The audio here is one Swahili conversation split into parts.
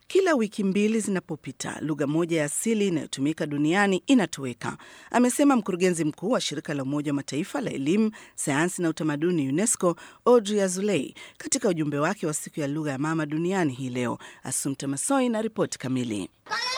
Kila wiki mbili zinapopita, lugha moja ya asili inayotumika duniani inatoweka, amesema mkurugenzi mkuu wa shirika la Umoja wa Mataifa la elimu, sayansi na utamaduni UNESCO, Audrey Azoulay katika ujumbe wake wa siku ya lugha ya mama duniani hii leo. Asumta Masoi na ripoti kamili.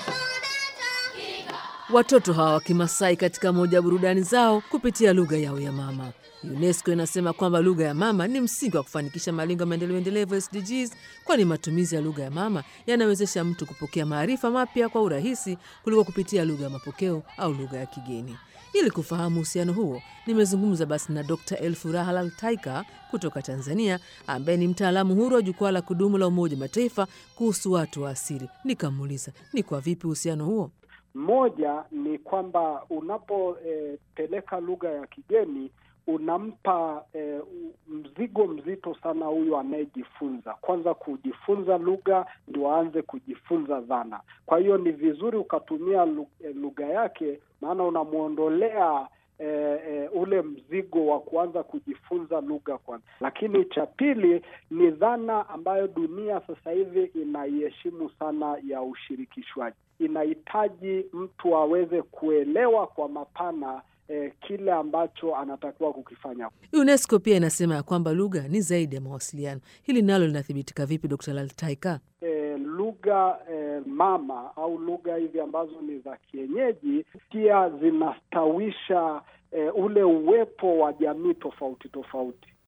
Watoto hawa wa Kimasai katika moja ya burudani zao kupitia lugha yao ya mama. UNESCO inasema kwamba lugha ya mama ni msingi wa kufanikisha malengo ya maendeleo endelevu SDGs, kwani matumizi ya lugha ya mama yanawezesha mtu kupokea maarifa mapya kwa urahisi kuliko kupitia lugha ya mapokeo au lugha ya kigeni. Ili kufahamu uhusiano huo, nimezungumza basi na Dr Elfuraha Laltaika kutoka Tanzania, ambaye ni mtaalamu huru wa jukwaa la kudumu la Umoja wa Mataifa kuhusu watu wa asili. Nikamuuliza ni kwa vipi uhusiano huo moja ni kwamba unapopeleka e, lugha ya kigeni unampa e, mzigo mzito sana huyu anayejifunza. Kwanza kujifunza lugha ndio aanze kujifunza dhana. Kwa hiyo ni vizuri ukatumia lugha yake, maana unamwondolea E, e, ule mzigo wa kuanza kujifunza lugha kwanza. Lakini cha pili ni dhana ambayo dunia sasa hivi inaiheshimu sana ya ushirikishwaji. Inahitaji mtu aweze kuelewa kwa mapana e, kile ambacho anatakiwa kukifanya. UNESCO pia inasema ya kwamba lugha ni zaidi ya mawasiliano. Hili nalo linathibitika vipi, Dr. Laltaika? E, lugha e, mama au lugha hizi ambazo ni za kienyeji pia zinastawisha e, ule uwepo wa jamii tofauti tofauti.